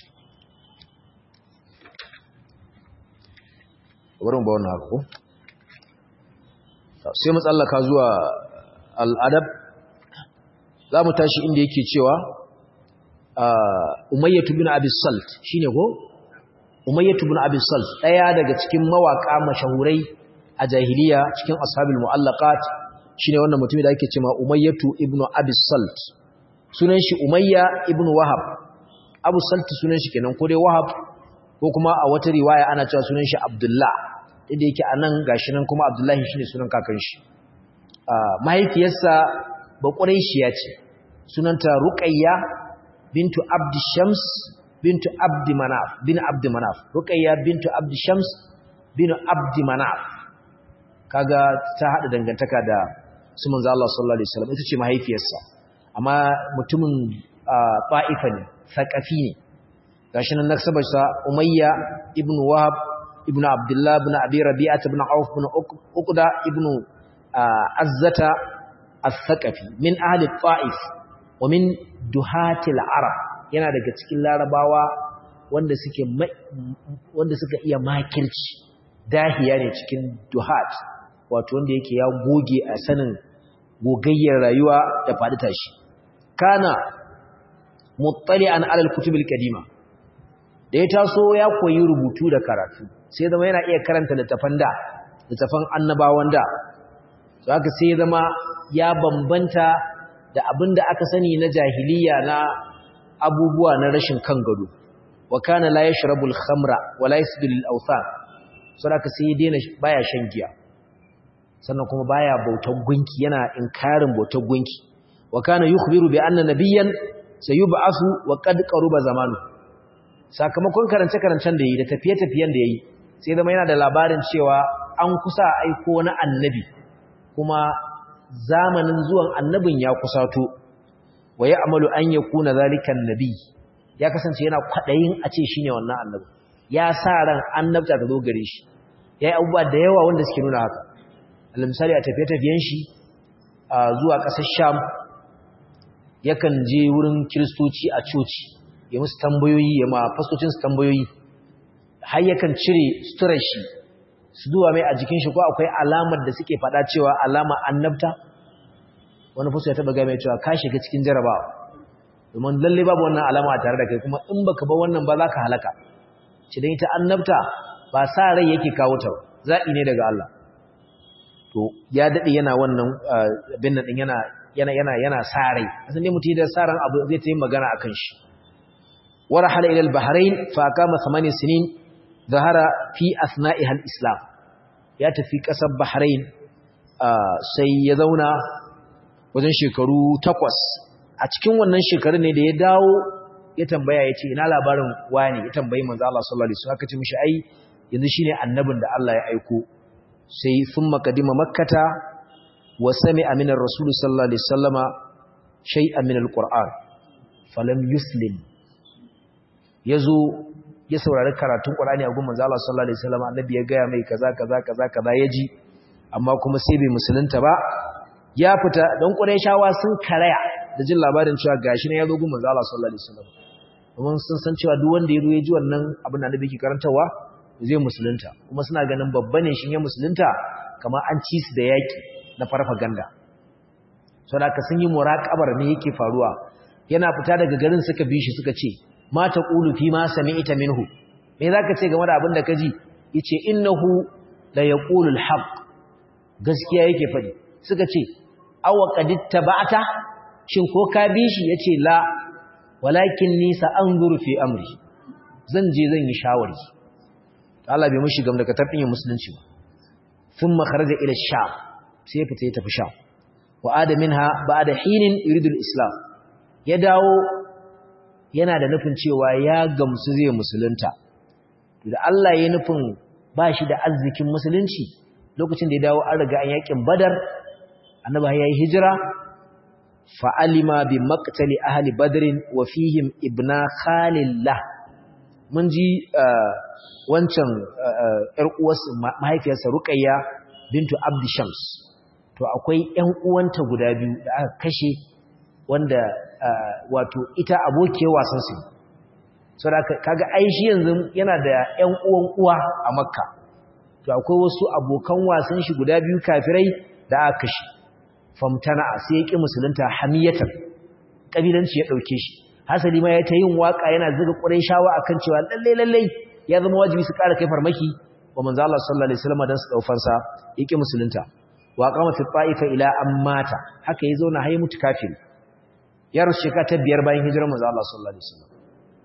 bari mu ba wannan haka ko sai mu tsallaka zuwa al'adab za mu tashi inda yake cewa umayyatu bin abi salt shine ko umayyatu bin abi salt daya daga cikin mawaka mashahurai a jahiliya cikin ashabul muallaqat shine wannan mutumin da ake cewa umayyatu ibn abi salt sunan shi umayya ibn wahab abu salt sunan shi kenan ko dai wahab ko kuma a wata riwaya ana cewa sunan shi abdullah inda yake anan gashi nan kuma abdullahi shine sunan kakan shi mahaifiyarsa baƙuraishiya ce sunanta ruqayya bintu abd shams bintu abd manaf bin abd manaf ruqayya bintu abd shams bin abd manaf kaga ta hada dangantaka da su manzo Allah sallallahu alaihi wasallam ita ce mahaifiyarsa amma mutumin ta'ifa ne thaqafi ne gashi nan naksabarsa umayya ibn wahab ibn abdullah ibn abi rabi'ah ibn auf ibn uqda ibn azzata al-thaqafi min ahli ta'if wa min duhatil arab yana daga cikin larabawa wanda suke wanda suka iya makirci dahiya ne cikin duhat wato wanda yake ya goge a sanin gogayyar rayuwa da faɗi tashi kana muttali'an alal kutubil kadima da ya taso ya koyi rubutu da karatu sai zama yana iya karanta littafan da littafan annabawan da haka sai zama ya bambanta da abin da aka sani na jahiliya na abubuwa na rashin kan gado wa kana la yashrabu al-khamra wa la yasjudu lil-awthan saboda sai ya daina baya shan giya sannan kuma baya bautar gunki yana inkarin bautar gunki wa kana yukhbiru bi anna nabiyyan sayub'athu wa qad qaruba zamanu sakamakon karance karancen da yi da tafiye tafiyen da yayi sai zama yana da labarin cewa an kusa aiko na annabi kuma zamanin zuwan annabin ya kusato wa ya'malu an yakuna zalikan nabi ya kasance yana kwadayin a ce shine wannan annabi ya sa ran annabta ta zo gare shi yayi abubuwa da yawa wanda suke nuna haka misali a tafiye-tafiyen shi zuwa ƙasar sham yakan je wurin kiristoci a coci ya musu tambayoyi ya ma fastocinsu tambayoyi har yakan cire suturar shi su duwa mai a jikin shi ko akwai alamar da suke faɗa cewa alama annabta wani fasto ya taɓa ga mai cewa ka shiga cikin jarabawa domin lalle babu wannan alama a tare da kai kuma in baka ba wannan ba za ka halaka ci dan ita annabta ba sa rai yake kawo ta zaɓi ne daga Allah to ya dade yana wannan bin nan yana yana yana yana sarai asan ne mutum da saran abu zai ta yi magana akan shi warahala ila al-bahrain fa kama 8 sinin zahara fi asna'iha al-islam ya tafi kasar bahrain sai ya zauna wajen shekaru 8 a cikin wannan shekarun ne da ya dawo ya tambaya ya ce ina labarin wani ya tambayi manzo Allah sallallahu alaihi wasallam aka ce mishi ai yanzu shine annabin da Allah ya aiko sai sun makadima makkata wa sami aminar rasulu sallallahu alaihi sallama shai aminar ƙur'an falam yuslim ya zo ya saurari karatun ƙur'ani a gumman zala sallallahu alaihi sallama annabi ya gaya mai kaza kaza kaza kaza ya ji amma kuma sai bai musulunta ba ya fita don ƙurai shawa sun karaya da jin labarin cewa gashi ne ya zo gumman zala sallallahu alaihi sallama domin sun san cewa duk wanda ya zo ya ji wannan abin da annabi ke karantarwa zai musulunta kuma suna ganin babba ne shi ya musulunta kamar an ci su da yaƙi na farfaganda sau da sun yi muraƙabar me yake faruwa yana fita daga garin suka bi shi suka ce ma ta ƙulu fi ma sami ita minhu me za ka ce game da abin da ka ji ya ce innahu da ya ƙulul haƙ gaskiya yake faɗi suka ce awa ƙaditta ba ta shin ko ka bi shi ya ce la walakin nisa an fi amri zan je zan yi shawari Allah bai mushi gam daga tarbin musulunci ba thumma kharaja ila sham sai ya fita ya tafi sham wa ada minha ba'da hinin yuridu al-islam ya dawo yana da nufin cewa ya gamsu zai musulunta da Allah ya nufin ba shi da arzikin musulunci lokacin da ya dawo an riga an yakin badar annabi ya yi hijira fa alima bi maqtali ahli badrin wa fihim ibna khalillah mun ji wancan ƴar uwarsa mahaifiyarsa Ruqayya bintu Abd Shams to akwai ƴan uwanta guda biyu da aka kashe wanda wato ita abokiyar wasan su saboda kaga ai shi yanzu yana da ƴan uwan uwa a Makka to akwai wasu abokan wasan shi guda biyu kafirai da aka kashe famtana sai ya ki musulunta hamiyatan kabilanci ya dauke shi hasali ma ya ta yin waka yana zuga Qurayshawa akan cewa lalle lalle ya zama wajibi su ƙara kai farmaki wa manzo Allah sallallahu alaihi wasallam dan su daufan sa yake musulunta wa qama fi ta'ifa ila ammata haka yazo na hayi mutu kafiri ya rushe ka ta biyar bayan hijirar manzo Allah sallallahu alaihi wasallam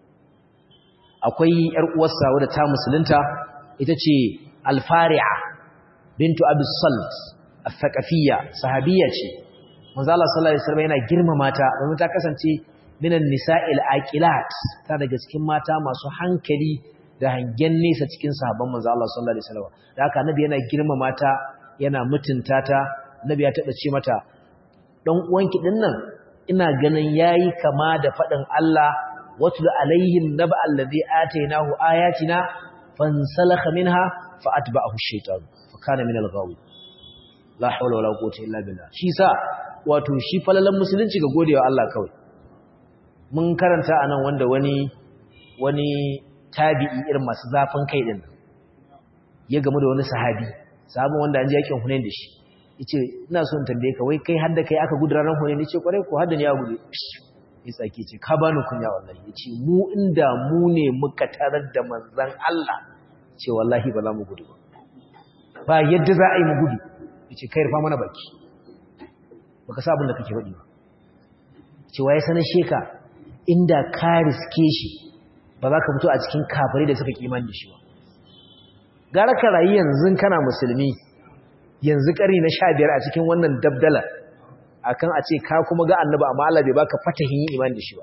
akwai yar uwarsa wadda ta musulunta ita ce al-fari'a bintu abi salt al-thaqafiyya sahabiyya ce manzo Allah sallallahu alaihi wasallam yana girmama ta domin ta kasance minan nisa'il aqilat ta daga cikin mata masu hankali da hangen nesa cikin sahabban manzo Allah sallallahu alaihi wasallam da haka annabi yana girmama ta yana mutunta ta annabi ya taba ce mata dan uwanki dinnan ina ganin yayi kama da fadin Allah watul alaihim naba allazi atainahu ayatina fansalakha minha fa atba'ahu ash-shaytan fa kana min al-ghawi la hawla wala quwwata illa billah shi sa wato shi falalan musulunci ga godewa Allah kawai mun karanta anan wanda wani wani tabi'i irin masu zafin kai din ya gamu da wani sahabi sahabin wanda an ji yakin Hunain da shi yace ina so in tambaye ka wai kai har da kai aka gudu ranar Hunain yace kwarai ko har da ni ya gudu ya tsaki ce ka bani kunya wallahi yace mu inda mu ne muka tarar da manzon Allah ce wallahi ba za mu gudu ba ba yadda za a yi mu gudu yace kai rufa mana baki baka sa abin da kake faɗi ba ce waye sanar sheka inda ka riske shi ba za ka fito a cikin kafirai da suka kiman da shi ba gara ka rayu yanzu kana musulmi yanzu ƙari na sha biyar a cikin wannan dabdala akan a ce ka kuma ga annaba amma Allah bai baka fatahin yin iman da shi ba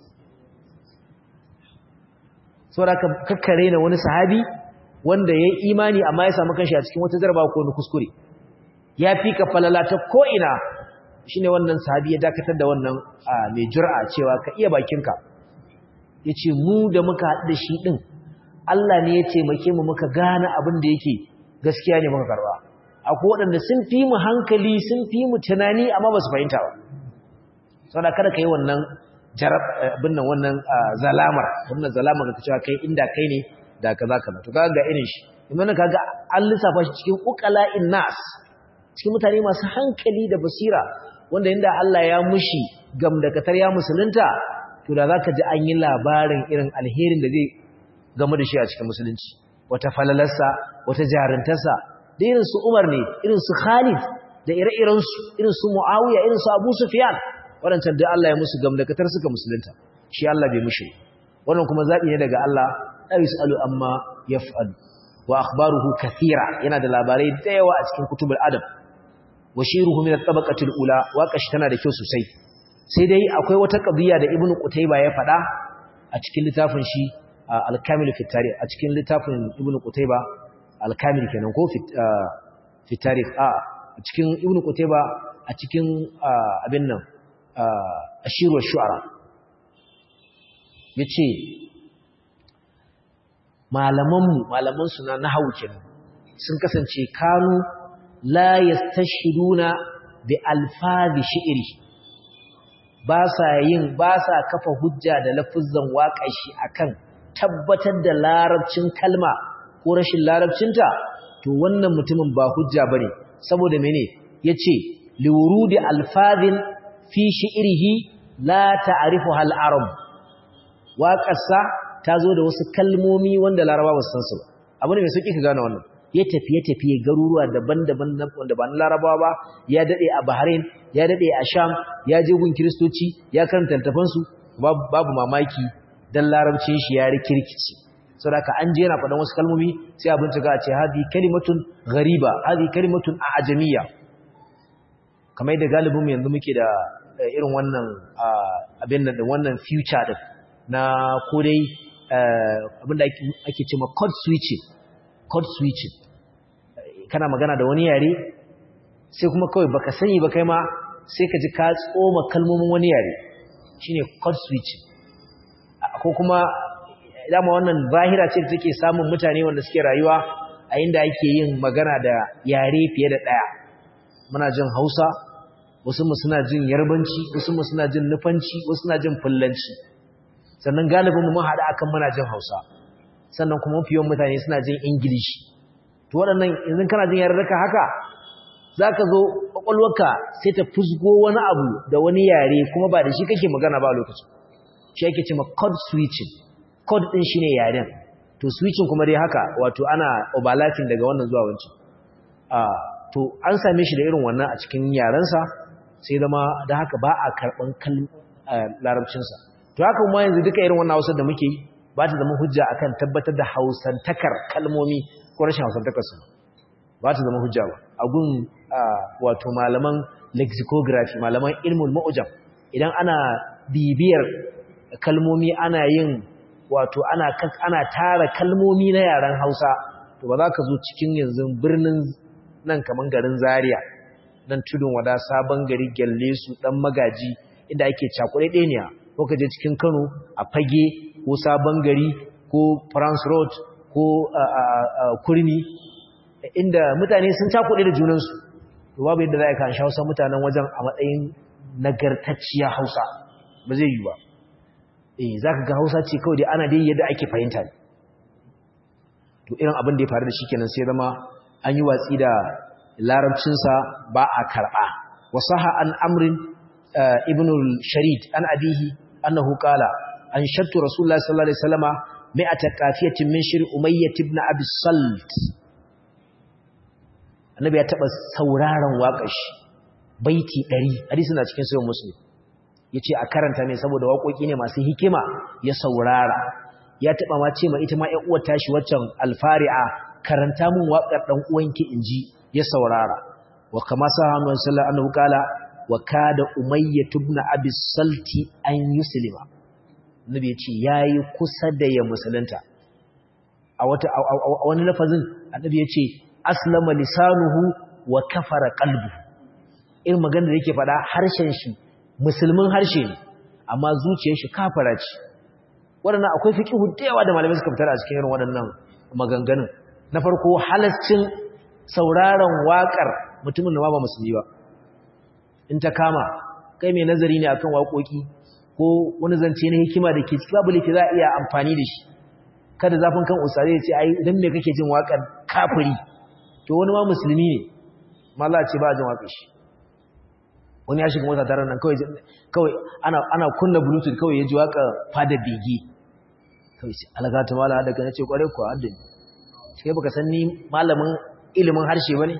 saboda ka kakkare na wani sahabi wanda ya yi imani amma ya samu kanshi a cikin wata jarabawa ko wani kuskure ya fi ka falala ta ko'ina shi ne wannan sahabi ya dakatar da wannan mai jura cewa ka iya bakinka ya ce mu da muka haɗu da shi ɗin Allah ne ya taimake mu muka gane abin da yake gaskiya ne muka karba akwai waɗanda sun fi mu hankali sun fi mu tunani amma ba su fahimta ba saboda kada ka yi wannan jarab abin nan wannan zalamar wannan zalamar da cewa kai inda kai ne da kaza kaza to kaga ga irin shi idan kaga an lissafa shi cikin uqala'in nas cikin mutane masu hankali da basira wanda inda Allah ya mushi gamdakatar ya musulunta to da zaka ji an yi labarin irin alherin da zai game da shi a cikin musulunci wata falalarsa wata jarintarsa da irin su Umar ne irin su Khalid da ire-iren su irin su Muawiya irin su Abu Sufyan wadancan da Allah ya musu gamdakatar suka musulunta shi Allah bai mushi wannan kuma zabi ne daga Allah la yusalu amma yaf'al wa akhbaruhu kathira yana da labarai da yawa a cikin kutubul adab washiruhu min at-tabaqati al-ula waqashi tana da kyau sosai sai dai akwai wata qadiya da ibnu qutayba ya faɗa a cikin littafin shi al-kamil fi tarikh a cikin littafin ibnu qutayba al-kamil kenan ko fi tarikh a cikin ibnu qutayba a cikin abin nan ashiru shu'ara yace malaman mu malaman su na nahwu kenan sun kasance kanu la yastashhiduna bi alfazi shi'ri ba sa yin ba sa kafa hujja da lafuzzan waƙar shi akan tabbatar da larabcin kalma ko rashin larabcinta to wannan mutumin ba hujja bane saboda mene yace liwurudi alfazin fi shi'rihi la ta'rifuha al-arab waƙarsa ta zo da wasu kalmomi wanda laraba ba su san su ba abu ne mai sauki ka gane wannan ya tafiye-tafiye garuruwa daban-daban wanda ba na larabawa ba ya daɗe a bahrain ya daɗe a sham ya je gun kiristoci ya karanta littafansu babu mamaki don larabcin shi ya rikirkici sau da an je yana faɗin wasu kalmomi sai a bincika a ce hadi kalimatun gariba hadi kalimatun a ajamiya kamar yadda galibinmu yanzu muke da irin wannan abin da wannan future din na kodai abin da ake ce ma code switching code switching kana magana da wani yare sai kuma kawai baka sani ba kai ma sai ka ji ka tsoma kalmomin wani yare shine code switching ko kuma dama wannan zahira ce da take samun mutane wanda suke rayuwa a inda ake yin magana da yare fiye da ɗaya muna jin hausa wasu mu suna jin yarbanci wasu mu suna jin nufanci wasu suna jin fullanci sannan galibin mu mun haɗa akan muna jin hausa sannan kuma mafi yawan mutane suna jin ingilishi to waɗannan yanzu kana jin yarurruka haka za ka zo ƙwaƙwalwarka sai ta fusgo wani abu da wani yare kuma ba da shi kake magana ba lokacin shi ake ce ma code switching code ɗin shi ne yaren to switching kuma dai haka wato ana overlapping daga wannan zuwa wancan to an same shi da irin wannan a cikin yarensa sai zama da haka ba a karɓan larabcinsa to haka kuma yanzu duka irin wannan hausar da muke yi ba ta zama hujja akan tabbatar da hausantakar kalmomi ko rashin hausantakar su ba ta zama hujja ba a gun wato malaman lexicography malaman ilmul ma'ujam idan ana bibiyar kalmomi ana yin wato ana ana tara kalmomi na yaren Hausa to ba za ka zo cikin yanzu birnin nan kaman garin Zaria nan tudun wada sabon gari gyalle su dan magaji inda ake cakure ɗeniya ko ka je cikin Kano a fage ko sabon gari ko France Road ko kurmi inda mutane sun cakuɗe da junansu to babu yadda za a kan hausa mutanen wajen a matsayin nagartacciya hausa ba zai yi ba eh za ka ga hausa ce kawai dai ana dai yadda ake fahimta ne to irin abin da ya faru da shi kenan sai zama an yi watsi da larabcinsa ba a karɓa wasaha an amrin ibn sharid an abihi annahu qala an shattu rasulullahi sallallahu alaihi wasallama mi'ata qafiyatin min shir umayyah ibn abi salt annabi ya taba sauraron waƙar shi baiti 100 hadisi na cikin sahih muslim yace a karanta ne saboda waƙoƙi ne masu hikima ya saurara ya taba ma ce ma ita ma ƴan uwar tashi waccan alfari'a karanta mun waƙar dan uwanki inji ya saurara wa kama sahabu sallallahu alaihi wasallam wa kada umayyah ibn abi salti an yuslima annabi yace yayi kusa da ya musulunta a wata a wani lafazin annabi yace aslama lisanuhu wa kafara qalbu irin magana da yake faɗa harshen shi musulmin harshe ne amma zuciyar shi kafara ce waɗannan akwai fiqhu da yawa da malamai suka fitar a cikin irin waɗannan maganganun na farko halascin sauraron waƙar mutumin da ba musulmi ba in ta kama kai mai nazari ne akan waƙoƙi ko wani zance na hikima da ke cikin babu laifi za a iya amfani da shi kada zafin kan usare ya ce ai idan me kake jin waƙar kafiri to wani ma musulmi ne malla ce ba jin waƙar shi wani ya shiga mota tare nan kawai kawai ana ana kunna bluetooth kawai ya ji waƙar fada bege kawai ce alagata mala daga na ce kwarai kuwa haddani sai baka san ni malamin ilimin harshe bane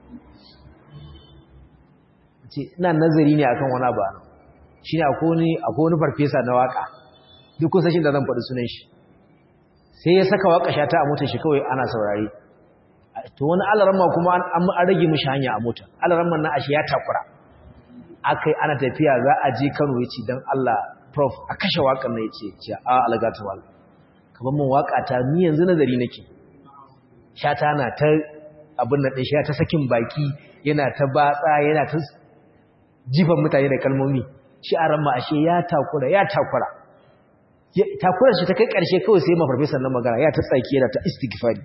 ce ina nazari ne akan wani abu shine akwai wani akwai wani farfesa na waka duk kusa shi da zan faɗi sunan shi sai ya saka waka shata a motar shi kawai ana saurare to wani alaramma kuma an rage mishi hanya a mota alaramman na ashe ya takura akai ana tafiya za a je Kano yace dan Allah prof a kashe wakan nan yace ce a algatu wal kaman mun waka ta ni yanzu nazari nake shata na ta abin nan din shi ta sakin baki yana ta batsa yana ta jifan mutane da kalmomi shi a ramma ashe ya takura ya takura takura shi ta kai karshe kawai sai mafarfesan nan magana ya ta tsaki yana ta istighfari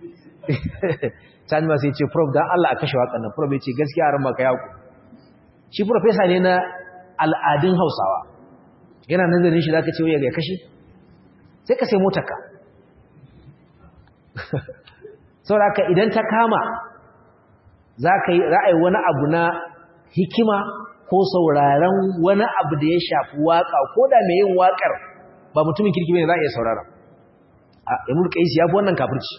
Sani ma sai ce prof dan Allah a kashe wakan nan prof ya ce gaskiya a ramma ka yaku shi profesa ne na al'adun Hausawa yana nazarin shi zaka ce wai ya kashe sai ka sai motarka saboda idan ta kama zaka yi ra'ayi wani abu na hikima ko sauraron wani abu da ya shafi waka ko da mai yin wakar ba mutumin kirki bane za a iya saurara a Ibn Qais ya fi wannan kafirci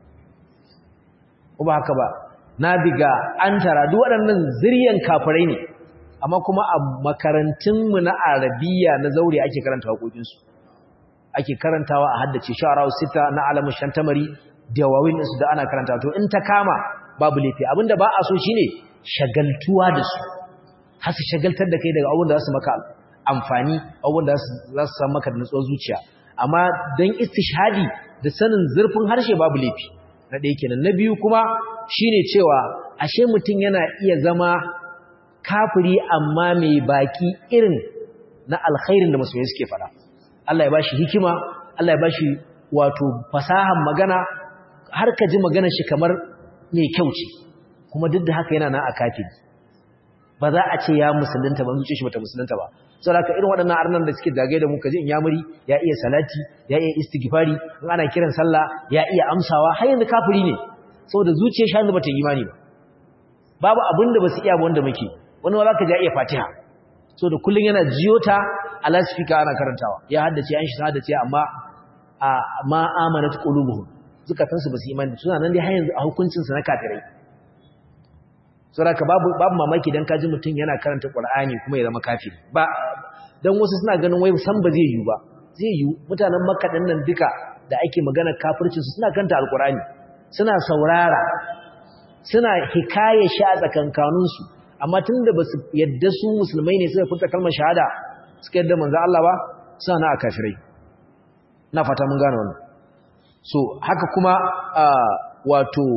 ko ba haka ba na biga an tara duk waɗannan zuriyan kafirai ne amma kuma a makarantunmu na arabiya na zaure ake karanta waƙoƙinsu ake karantawa a haddace sha'arawu sita na alamun shantamari da wawin su da ana karanta to in ta kama babu laifi abinda ba a so shine shagaltuwa da su har su shagaltar da kai daga abin da za su maka amfani abin da za su samu maka da nutsuwar zuciya amma don istishhadi da sanin zurfin harshe babu laifi na ɗaya kenan na biyu kuma shine cewa ashe mutum yana iya zama kafiri amma mai baki irin na alkhairin da masoyi suke fada Allah ya bashi hikima Allah ya bashi wato fasahan magana har ka ji magana shi kamar mai kyau ce kuma duk da haka yana na a kafiri ba za a ce ya musulunta ba zuciya shi bata musulunta ba saboda haka irin waɗannan arnan da suke zagaye da mu kaji in yamuri ya iya salati ya iya istighfari in ana kiran sallah ya iya amsawa har yanzu kafiri ne saboda zuciyar shi bata yi imani ba babu abin da basu iya ba wanda muke wani wala ka ja iya fatiha saboda kullun yana jiyo ta a lasfika ana karantawa ya haddace an shi haddace amma a ma amanat qulubuhum zukatansu basu imani suna nan dai har yanzu a hukuncin su na kafirai saboda babu babu mamaki dan kaji mutun yana karanta Qur'ani kuma ya zama kafiri ba dan wasu suna ganin wai san ba zai yi ba zai yi mutanen Makka din nan duka da ake magana kafircin su suna karanta Al-Qur'ani suna saurara suna hikaye shi a tsakankanin su amma tunda basu yadda su musulmai ne suka furta kalmar shahada suka yadda manzo Allah ba suna na kafirai na fata mun gane wannan so haka kuma wato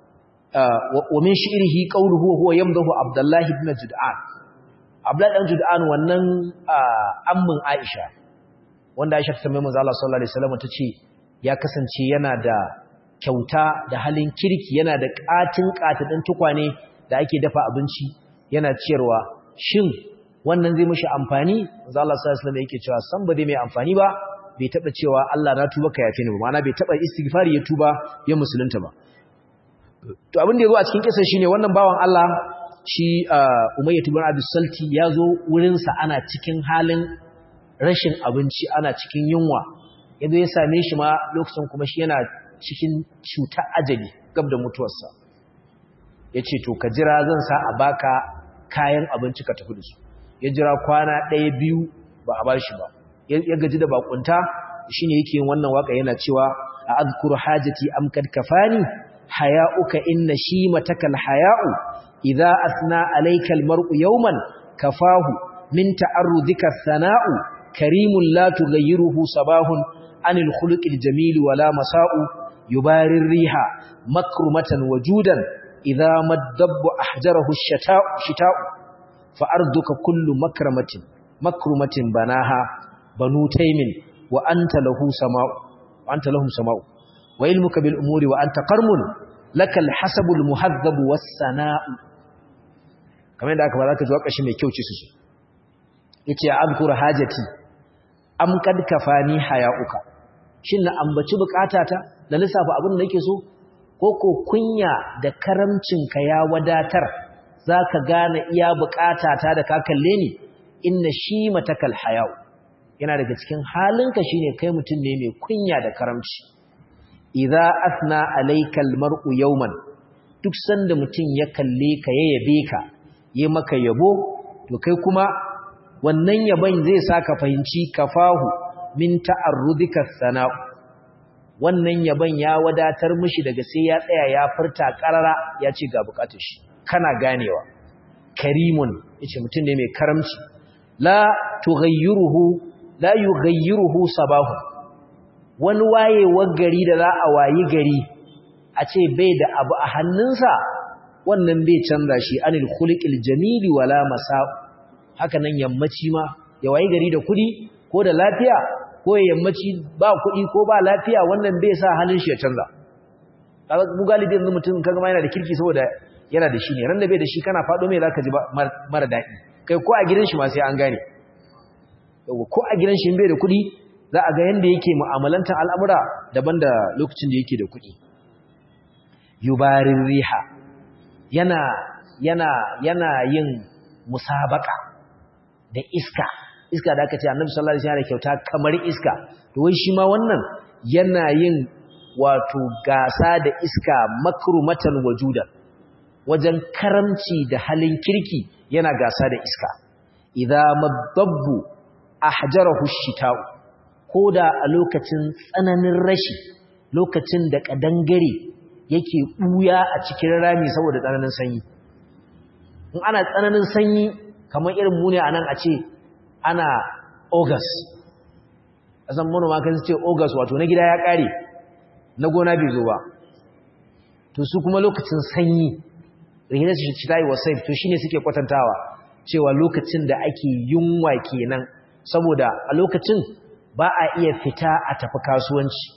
ومن شعره قوله هو يمدح عبد الله بن جدعان عبد الله بن جدعان wannan ammin Aisha wanda Aisha ta tambaye manzo Allah sallallahu alaihi wasallam tace ya kasance yana da kyauta da halin kirki yana da katin katadin tukwane da ake dafa abinci yana ciyarwa shin wannan zai mishi amfani manzo Allah sallallahu alaihi wasallam yake cewa san ba zai mai amfani ba bai taba cewa Allah na tuba ka yafe ni ba ma'ana bai taba istighfari ya tuba ya musulunta ba to abin da ya zo a cikin kisan shine wannan bawan Allah shi Umayyah ibn Abi Salti ya zo wurin sa ana cikin halin rashin abinci ana cikin yunwa yadda ya same shi ma lokacin kuma shi yana cikin cuta ajali gab da mutuwarsa yace to ka jira zan sa a baka kayan abinci ka tafi da su ya jira kwana ɗaya biyu ba a bashi ba ya gaji da bakunta shine yake yin wannan waka yana cewa a azkuru hajati am kad kafani haya'uka inna shimataka alhaya'u idza asna alayka almar'u yawman kafahu min ta'arrudika sana'u karimun la tughayyiruhu sabahun anil khuluqil jamil wala masa'u yubarir riha makrumatan wajudan idza maddabbu ahjarahu ash-shata'u shita'u fa arduka kullu makramatin makrumatin banaha banu taymin wa anta lahu sama'u wa anta lahum sama'u wa ilmuka bil umuri wa anta qarmun lakal hasabul muhazzab was sana'u kamar da aka ba zaka ji wakashi mai kyau ce su yace azkur hajati am kad kafani hayauka shin na ambaci bukatata da lissafa abin da nake so ko ko kunya da karamcinka ya wadatar zaka gane iya bukatata da ka kalle ni inna shi matakal hayau yana daga cikin halinka shine kai mutum ne mai kunya da karamci idza asna alayka almar'u yawman duk sanda mutum ya kalle ka ya yabe ka yi maka yabo to kai kuma wannan yabon zai saka fahimci kafahu min ta'arrudika sana'u wannan yabon ya wadatar mishi daga sai ya tsaya ya furta karara ya ce ga bukatar shi kana ganewa karimun yace mutum ne mai karamci la tughayyiruhu la yughayyiruhu sabahu wani wayewar gari da za a wayi gari a ce bai da abu a hannunsa wannan bai canza shi anil khuliqil jamili wala masa'u haka nan yammaci ma ya wayi gari da kudi ko da lafiya ko yammaci ba kudi ko ba lafiya wannan bai sa halin shi ya canza kaga mu galibi yanzu mutum kaga ma yana da kirki saboda yana da shi ne ran da bai da shi kana fado mai zaka ji mara daɗi kai ko a gidan shi ma sai an gane yawa ko a gidan shi bai da kudi za a ga yanda yake mu'amalantar al'amura daban da lokacin da yake da kudi yubarin riha yana yana yana yin musabaka da iska iska da aka ce annabi sallallahu alaihi wasallam kyauta kamar iska to wai shi ma wannan yana yin wato gasa da iska makrumatan wajuda wajen karamci da halin kirki yana gasa da iska idza madabbu ahjarahu shita'u koda a lokacin tsananin rashi lokacin da kadangare yake buya a cikin rami saboda tsananin sanyi in ana tsananin sanyi kamar irin mu ne a nan a ce ana august a san manoma kan ce august wato na gida ya kare na gona bai zo ba to su kuma lokacin sanyi rihinar su ci tayi wasai to shine suke kwatantawa cewa lokacin da ake yunwa kenan saboda a lokacin ba a iya fita a tafi kasuwanci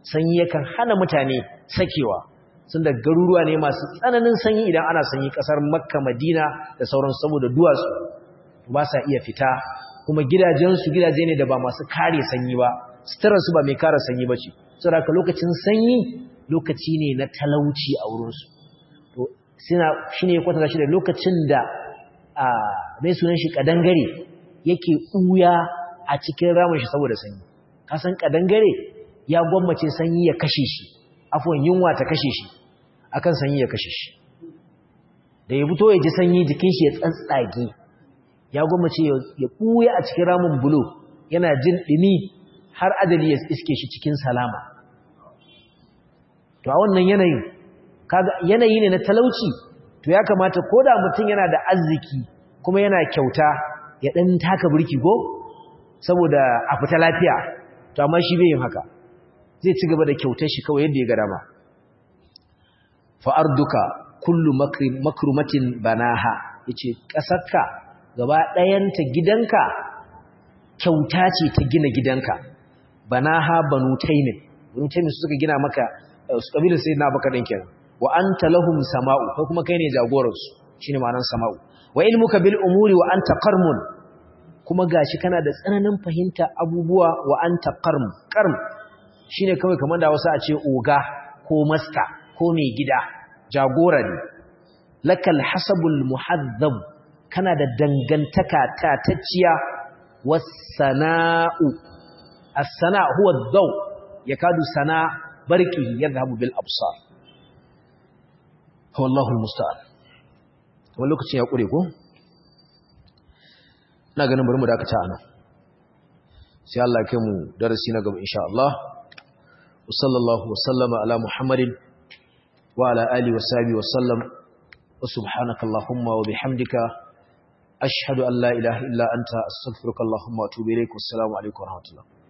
sanyi yakan hana mutane sakewa sun da garuruwa ne masu tsananin sanyi idan ana sanyi kasar makka madina da sauran saboda duwatsu ba sa iya fita kuma gidajensu gidaje ne da ba masu kare sanyi ba suturarsu ba mai kare sanyi ba ce saboda lokacin sanyi lokaci ne na talauci a wurinsu to suna shi ne kwatanta shi da lokacin da a mai sunan shi kadangare yake ɓuya a cikin ramin shi saboda sanyi kasan kadangare ya gwammace sanyi ya kashe shi afwan yunwa ta kashe shi akan sanyi ya kashe shi da ya fito ya ji sanyi jikin shi ya tsantsage ya gwammace ya ɓuya a cikin ramin bulo yana jin ɗumi har adali ya iske shi cikin salama to a wannan yanayin kaga yanayi ne na talauci to ya kamata ko da mutum yana da arziki kuma yana kyauta ya ɗan taka birki ko saboda a fita lafiya to amma shi bai yin haka zai ci gaba da kyautar shi kawai yadda ya ga dama fa'arduka kullu makrumatin banaha yace kasarka gaba ɗayanta gidanka kyauta ce ta gina gidanka banaha banu taymin banu taymin su suka gina maka su kabilar sayyidina abubakar din kenan wa anta lahum sama'u kai kuma kai ne jagoran su shine ma'anar sama'u wa ilmuka bil umuri wa anta qarmun kuma gashi kana da tsananin fahimta abubuwa wa anta qarm qarm shine kawai kamar da wasu a ce oga ko master ko mai gida jagora ne lakal hasabul muhazzab kana da dangantaka tatacciya was-sana'u as-sana' huwa ad-daw yakadu sana barqihi yadhhabu bil absar wallahu al-musta'an wannan lokacin ya kure ko ina ganin bari mu dakata anan sai Allah ya kai mu darasi na gaba insha Allah wa sallallahu wa sallama ala muhammadin وعلى آله وصحبه وسلم وسبحانك اللهم وبحمدك أشهد أن لا إله إلا أنت أستغفرك اللهم وأتوب إليك والسلام عليكم ورحمة الله